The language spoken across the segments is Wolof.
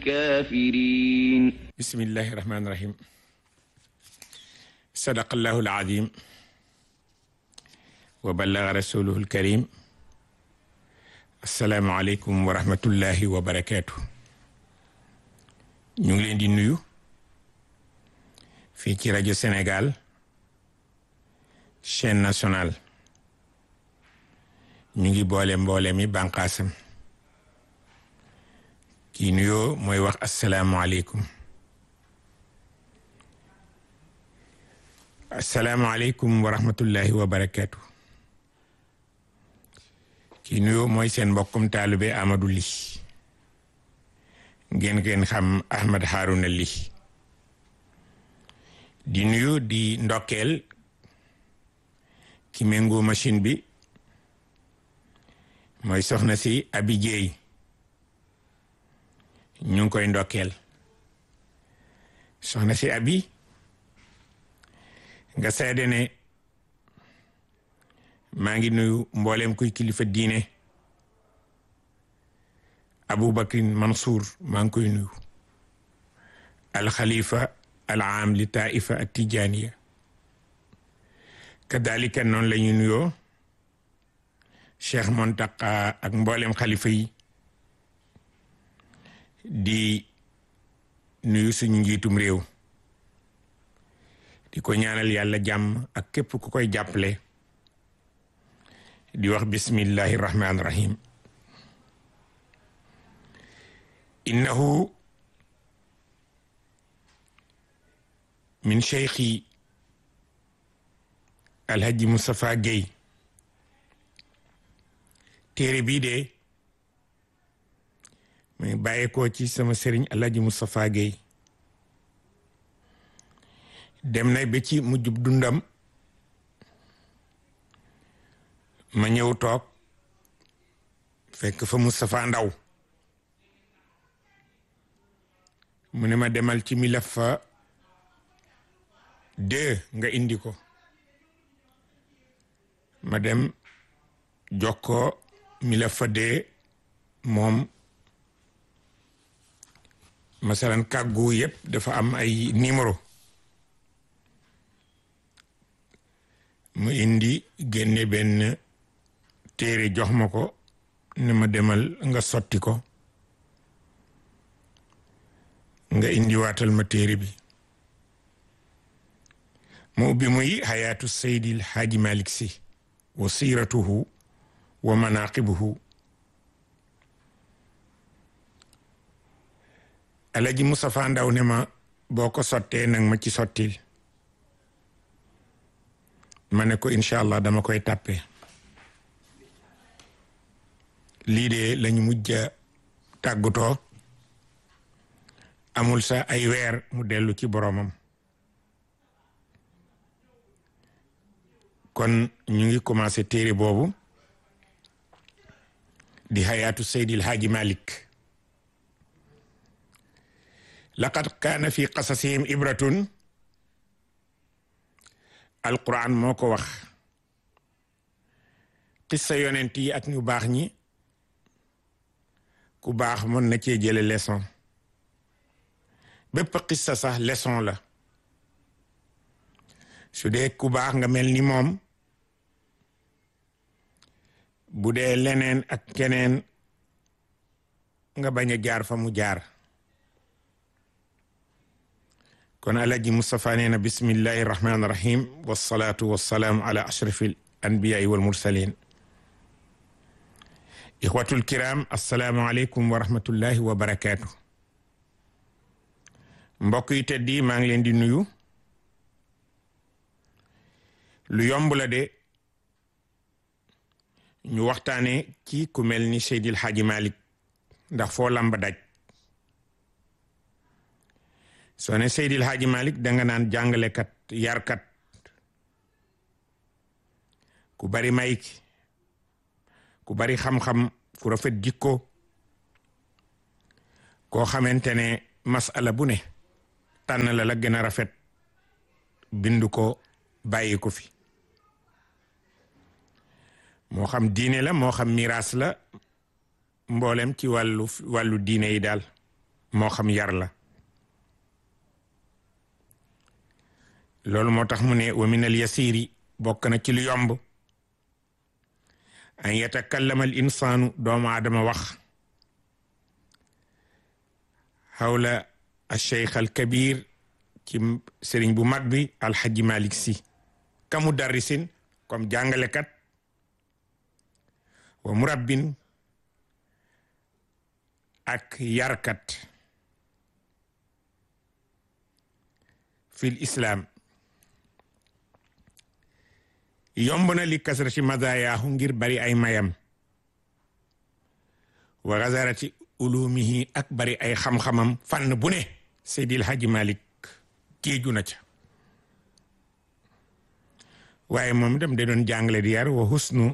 الكافرين بسم الله الرحمن الرحيم صدق الله العظيم وبلغ رسوله الكريم السلام عليكم ورحمة الله وبركاته ñu ngi leen di nuyu fii ci rajo Sénégal chaîne nationale ñu ngi boole mboole mi bànqaasam kii nuyoo mooy wax asalaamualeykum asalaamualeykum wa rahmatullahi wa barakaatu kii nuyoo mooy seen mbokkum taalibe Amadou Ly ngeen ngeen xam Ahmed Harouna Ly di nuyu di ndokkeel ki méngoo machine bi mooy soxna si Abi Jeey ñu ngi koy ndokkeel soxna si Abi nga seede ne maa ngi nuyu mboolem kuy kilifa diine Aboubacrin Mansour maa ngi koy nuyu alxalifa al aam li taifa at tijaniya kadalika noonu la ñu nuyoo Cheikh Montaka ak mboolem xalifa yi di nuyu suñu njiitum réew di ko ñaanal yàlla jàmm ak képp ku koy jàppale di wax bismillahi rahmaani rahim innahu min cheikhi alhaji Moustapha Guèye téere bii de muy bàyyeekoo ci sama sëriñ alhaji Moustapha Guèye dem na ba ci mujjub dundam ma ñëw toog fekk fa Moustapha Ndaw mu ne ma demal ci mi laf fa deux nga indi ko ma dem jox ko mi laf fa deux moom masalan kàggu yëpp dafa am ay numéro mu indi génne benn téere jox ma ko ne ma demal nga sotti ko nga indi waatal ma téere bi mu ubbi muy xayaatu seydil xaaji malik si wa siiratuhu wa manaqibuhu alaji Moustapha Ndaw ne ma boo ko sottee nag ma ci sottil ma ne ko incha allah dama koy tàppe lii de lañu mujj a tàggatoo amul sa ay weer mu dellu ci boromam kon ñu ngi commencé téere boobu di xayaatu seydil haaji malik laqad kaana fi qasasihim ibratun alquran moo ko wax xissa yonent yi ak ñu baax ñi ku baax mën na cee jële leçon bépp xissa sax leçon la su dee ku baax nga mel ni moom bu dee leneen ak keneen nga bañ a jaar fa mu jaar kon alaji Moustapha nee na bismillahi irrahmani irrahim wasalaatu wasalaamu ala ashrafi al anbiyai wal mursalin ixwatul kiram assalaamu aleykum wa rahmatullahi wa barakaatu mbokk yi tedd yi maa ngi leen di nuyu lu yomb la de ñu waxtaane ci ku mel ni Seydil Hadji Malick ndax foo lamba daj soo ne Seydil Hadji Malick danga naan jàngalekat yarkat ku bari mayk ku bari xam-xam ku rafet jikko koo xamante ne masala bu ne tànn la la gën a rafet bind ko bàyyi ko fi moo xam diine la moo xam miraas la mboolem ci wàllu wàllu diine yi daal moo xam yar la loolu moo tax mu ne wa min al yasiri bokk na ci lu yomb an yatakallama al insaanu doomu aadama wax xawla al cheikh al kabir ci sëriñ bu mag bi alxaji malik si ka mudarrisin comme jàngalekat wa murabbin ak yarkat fil islam yomb na li kasrati mazayaahu ngir bari ay mayam wa gazarati ulumihi ak bari ay xam-xamam fànn bu ne Seydil Hadji Malick kéeju na ca waaye moom dem da doon jàngale di yar wa husnu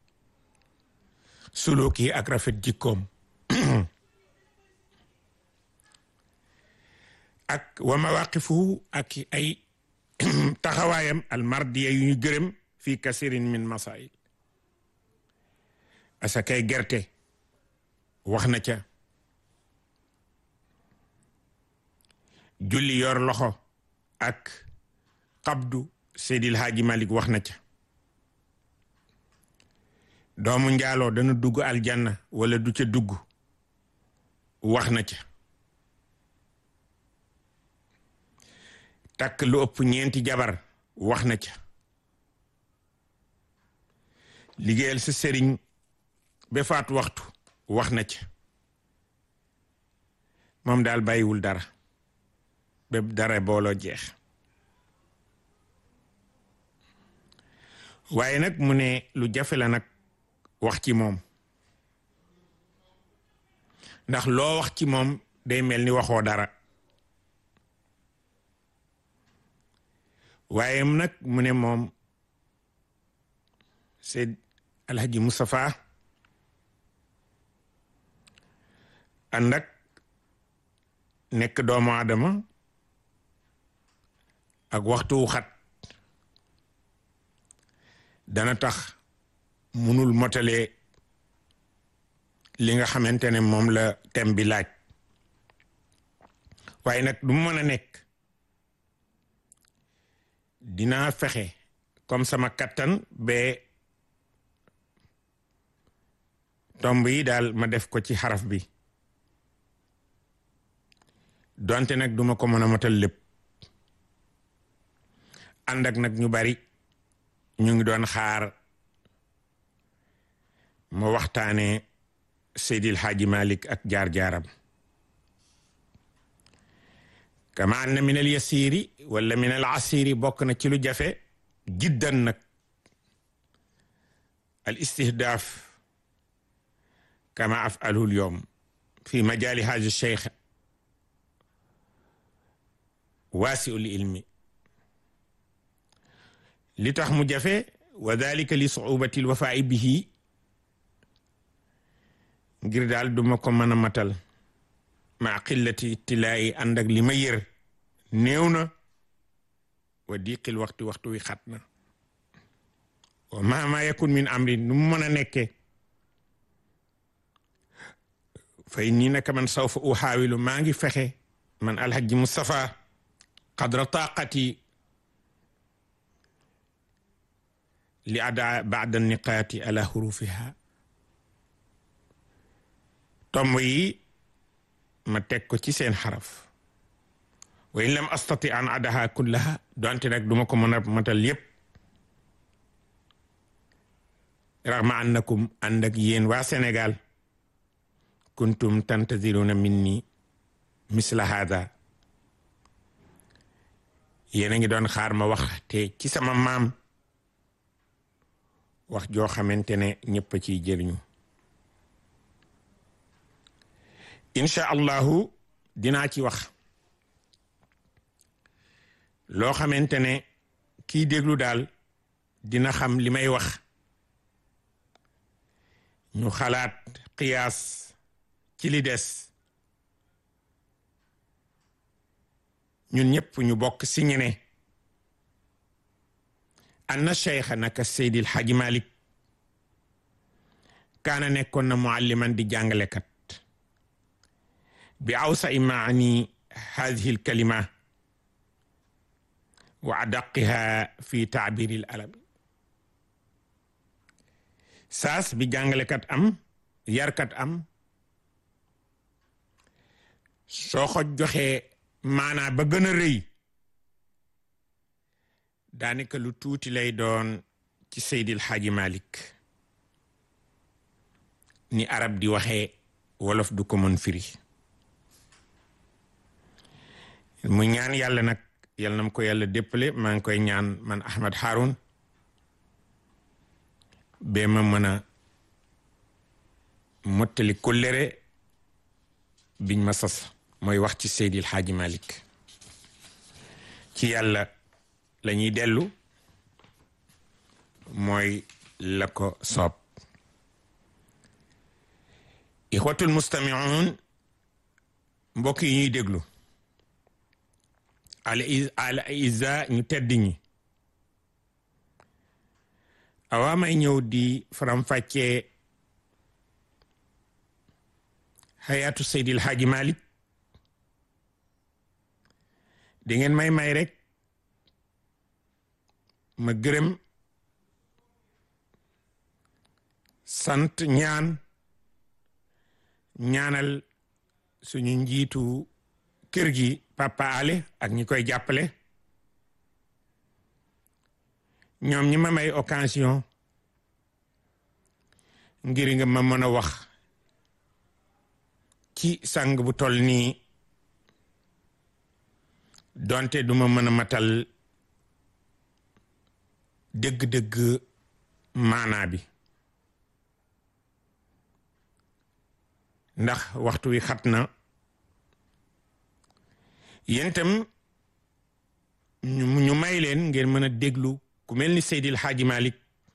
suluki ak rafet jikkoom ak wa mawaqifuhu ak ay taxawaayam almardiya yu ñu gërëm fi kasirin min masail asakay gerte wax na ca julli yor loxo ak qabdu Seydil Haaji Malik wax na ca doomu njaaloo dana dugg aljanna wala du ca dugg wax na ca takk lu ëpp ñeenti jabar wax na ca liggéeyal sa sëriñ ba faat waxtu wax na ca moom daal bàyyiwul dara ba dara booloo jeex waaye nag mu ne lu jafe la nag wax ci moom ndax loo wax ci moom day mel ni waxoo dara waaye nag mu ne moom Seyd Alhaji Moustapha ànd ak nekk doomu aadama ak waxtu wu xat dana tax munul motalee li nga xamante ne moom la thème bi laaj waaye nag du mu mën a nekk dinaa fexe comme sama kattan ba tomb yi daal ma def ko ci xaraf bi donte nag duma ko mën a motal lépp ànd ak nag ñu bari ñu ngi doon xaar ma waxtaane Seydil Hadji Malick ak jaar-jaaram kama anna min al yasiri wala min al asiri bokk na ci lu jafe jiddan nag al istihdaaf kama afaluhu al yawm fi majali haja cheikh waasiul ilmi li tax mu jafe wa dalika li suubati lwafaai bihi ngir daal duma ko mën a matal ma qillati ittilaayi ànd ak li ma yër néew na wa diqil waxtu waxtu wi xat na wa mahma yakun min amrin nu mu mën a nekke fay nii naka man sawfa uxaawilu maa ngi fexe man alhaji Moustapha qadra taqati li ada baada niqaati ala xurufiha tomb yi ma teg ko ci seen xaraf wa in lam astati an adaha kullaha donte nag duma ko mën a matal yépp raxma annakum ànd ak yéen waa Sénégal kuntum tantaziruna minni misla hada yéen a ngi doon xaar ma wax te ci sama maam wax joo xamante ne ñëpp a ciy jëriñu incha allahu dinaa ci wax loo xamante ne kiy déglu daal dina xam li may wax ñu xalaat qiyaas ci li des ñun ñëpp ñu bokk si ñu ne anna cheikha naka seydil xaji malik kaana nekkoon na mualliman di jàngalekat bi awsai maani hadihi alkalima wa adaqiha fi taabiri l arabi saas bi jàngalekat am yarkat am soo ko joxee maanaa ba gën a rëy daanaka lu tuuti lay doon ci Seydil Xaaji Malik ni arab di waxee wolof du ko mën firi mu ñaan yàlla nag yal na ko yàlla déppale maa ngi koy ñaan man Ahmad Haroun ba ma mën a mottali kóllëre biñ ma sas mooy wax ci Seydil Xaaji Malik ci yàlla la ñuy dellu mooy la ko soob ixwatul mustamiun mbokk yi ñuy déglu al al isa ñu tedd ñi awaa may ñëw di faram-fàccee xayaatu seydil xaaji malik di ngeen may may rek ma gërëm sant ñaan ñaanal suñu njiitu kër gi papa ale ak ñi koy jàppale ñoom ñi ma may occasion ngir nga ma mën a wax ci sang bu toll nii donte duma mën a matal dëgg-dëgg maanaa bi ndax waxtu wi xat na yéen itam ñu may leen ngeen mën a déglu ku mel ni Seydil Xaaji Malik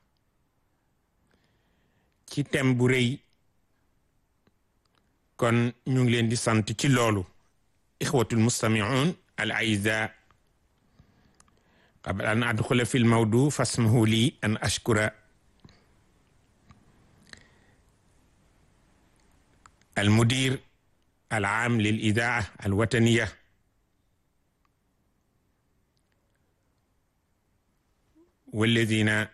ci thème bu rëy kon ñu ngi leen di sant ci loolu ixwatul mustamiun al aiza qabla an adxula fi lmawdu fasmahu li an ashkura المدير العام للإذاعة الوطنية والذين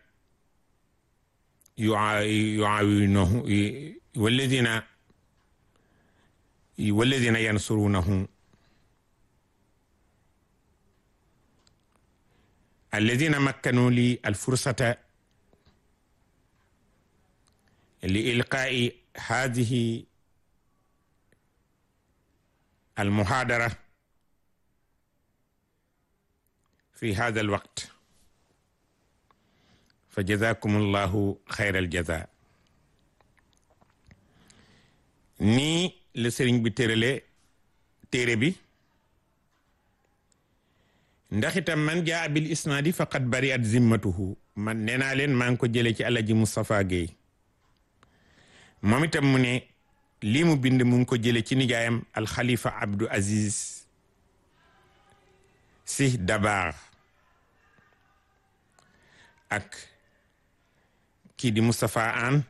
يعاونونه والذين والذين ينصرونه الذين مكنوا لي الفرصة لإلقاء هذه المحاضرة في هذا الوقت فجزاكم الله خير الجزاء nii la sëriñ bi tërale téere bi ndax itam man jaa bil isnaadi faqad bari at zimmatuhu man nee naa leen maa ngi ko jëlee ci alaji Moustapha Guèye moom itam mu ne lii mu bind mu ngi ko jële ci nijaayam alxalifa Abdou Aziz si dabar ak kii di Moustapha Anne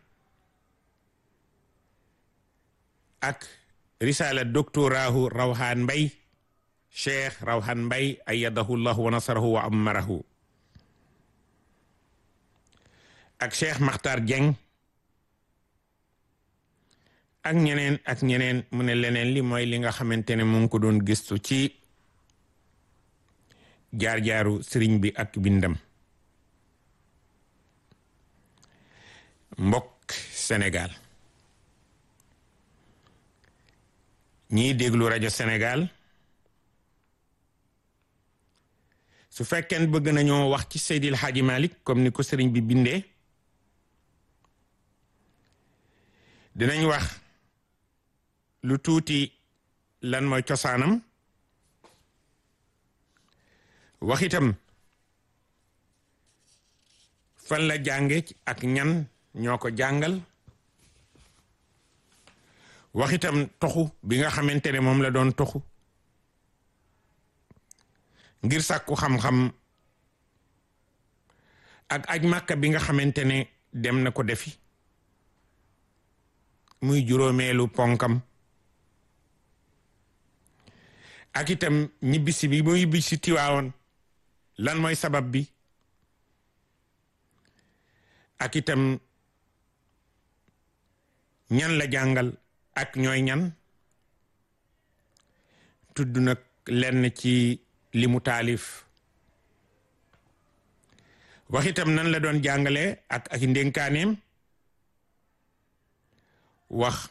ak risala doctorahu rawhan mbay cheikh rawhan mbay ayadahu llahu wa nasarahu wa ammarahu ak cheikh Makhtar Dieng ak ñeneen ak ñeneen mu ne leneen li mooy li nga xamante ne mu ngi ko doon gëstu ci jaar-jaaru sëriñ bi ak bindam mbokk Sénégal ñiy déglu rajo Sénégal su fekkeen bëgg nañoo wax ci Seydil Hadji Malick comme ni ko sëriñ bi bindee dinañ wax lu tuuti lan mooy cosaanam wax itam fan la jànge ak ñan ñoo ko jàngal wax itam toxu bi nga xamante ne moom la doon toxu ngir sàkku xam-xam ak aj màkka bi nga xamante ne dem na ko defi muy juróomeelu ponkam ak itam ñibbisi bi mu ñibbisi Tiwaawoon lan mooy sabab bi ak itam ñan la jàngal ak ñooy ñan tudd nag lenn ci li mu taalif wax itam nan la doon jàngale ak ak ndénkaaneem wax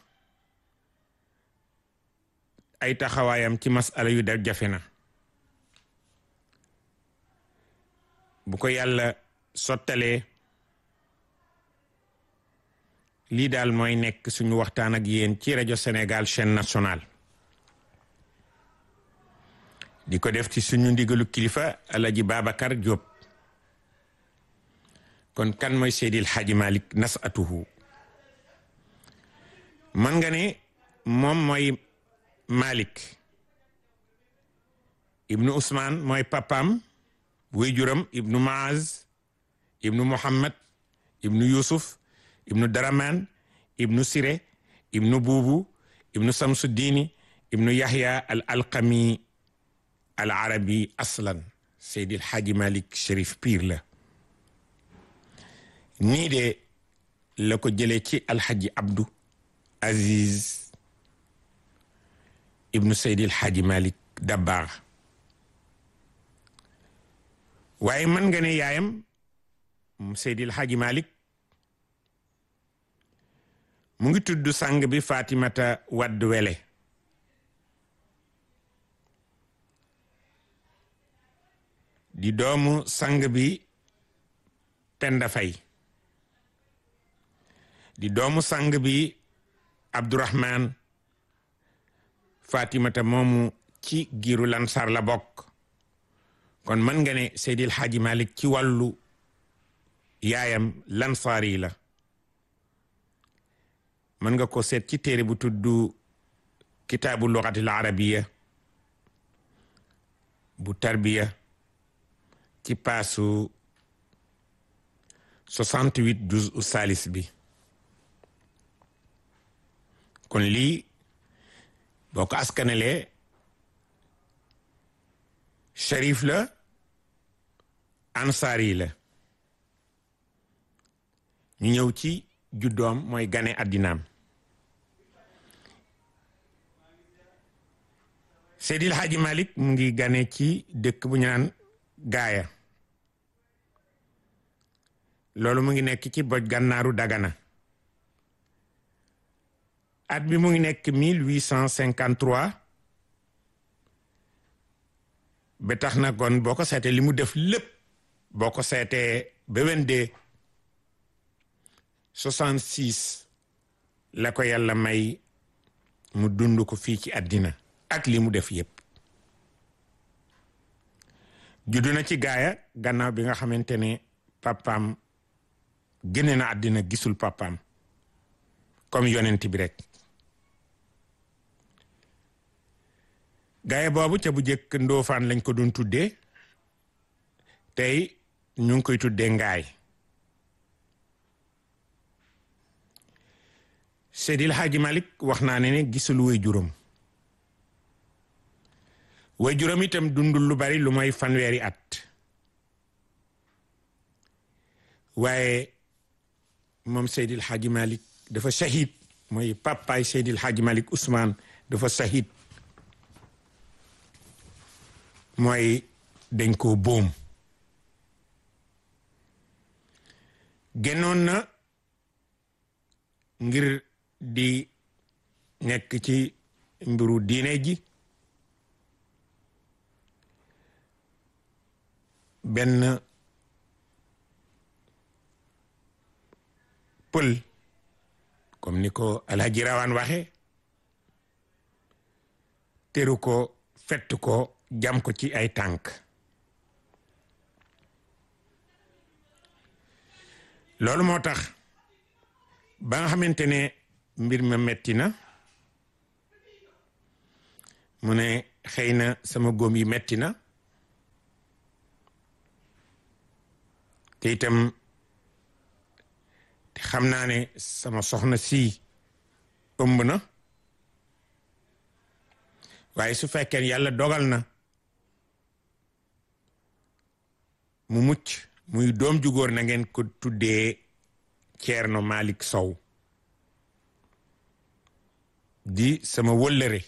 ay taxawaayam ci masala yu def jafe na bu ko yàlla sottalee lii daal mooy nekk suñu waxtaan ak yéen ci rajo Sénégal chaîne nationale di ko def ci suñu ndigalu kilifa alaji Babacar Diop kon kan mooy Seydil Hadji Malick nasatuhu mën nga ne moom mooy Malick ibnu Ousmane mooy papam wéyjuram ibnu Maaz ibnu Muhammad ibnu Yusuf ibnu Daraman ibnu Sire ibnu Buubu ibnu Samsuddini ibnu Yahya al alqami al arabi aslan Seydil Hadji Malick Chérif Pire la nii de la ko jëlee ci alxaji Abdou Aziz ibnu Seydil Hadji Malick Dabakh waaye mën nga ne yaayam Seydil Hadji Malick mu ngi tudd sang bi Fatimata Wadd Wele di doomu sang bi Penda Fay di doomu sang bi Abdourahman Fatimata moomu ci giiru Lansar la bokk kon mën nga ne Seydil Hadji Malick ci wàllu yaayam Lansar yi la mën nga ko seet ci téere bu tudd kitaabu lugatil arabiya bu tarbiya ci paasu 68 juz u salis bi kon lii boo ko askanelee sharif la ansaari la ñu ñëw ci juddoom mooy gane addinaam Seydil Hadji Malick mu ngi gane ci dëkk bu ñu naan gaaya loolu mu ngi nekk ci boj gànnaaru dagana at bi mu ngi nekk 1853 ba tax na kon boo ko seetee li mu def lépp boo ko seetee ba wendee 66 la ko yàlla may mu dund ko fii ci àddina ak li mu def yépp juddu na ci gaaya gannaaw bi nga xamante ne papaam génne na àddina gisul papaam comme yonent bi rek gaaya boobu ca bu jëkk ndoofaan lañ ko doon tuddee tey ñu ngi koy tuddee ngaay Seydil Hadji Malick wax naa ne ne gisul way juróom way juróom itam dundul lu bari lu mooy fanweeri at waaye moom Seydil Hadji Malick dafa shahid mooy papaay Seydil Hadji Malick Ousmane dafa shahid mooy dañ koo boom génnoon na ngir di nekk ci mbiru diine ji benn pël comme ni ko alhaji rawaan waxe teru ko fett ko jam ko ci ay tànk loolu moo tax ba nga xamante ne mbir ma metti na mu ne xëy na sama góom yi metti na te itam te xam naa ne sama soxna si ëmb na waaye su fekkee yàlla dogal na mu mucc muy doom ju góor na ngeen ko tuddee Ceerno Malick Sow di sama wëllëre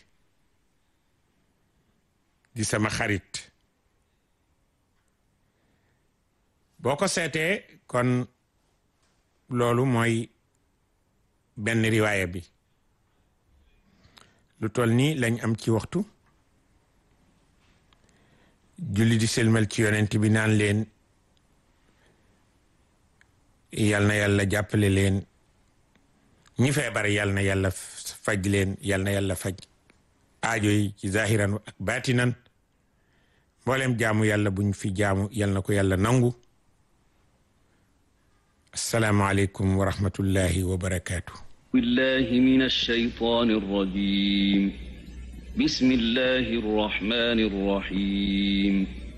di sama xarit boo ko seetee kon loolu mooy benn riwaaya bi lu toll nii lañ am ci waxtu julli di selmal ci yonent bi naan leen yal na yàlla jàppale leen ñi feebar yal na yàlla faj leen yal na yàlla faj aajo yi ci zahiran ak baatinan mboolem jaamu yàlla buñ fi jaamu yal na ko yàlla nangu asalaamualeykum wa rahmatullahi wa barakaatu. billahi min ash-shaytaani r-rajiim bismillahi r-rahmaani r-rahiim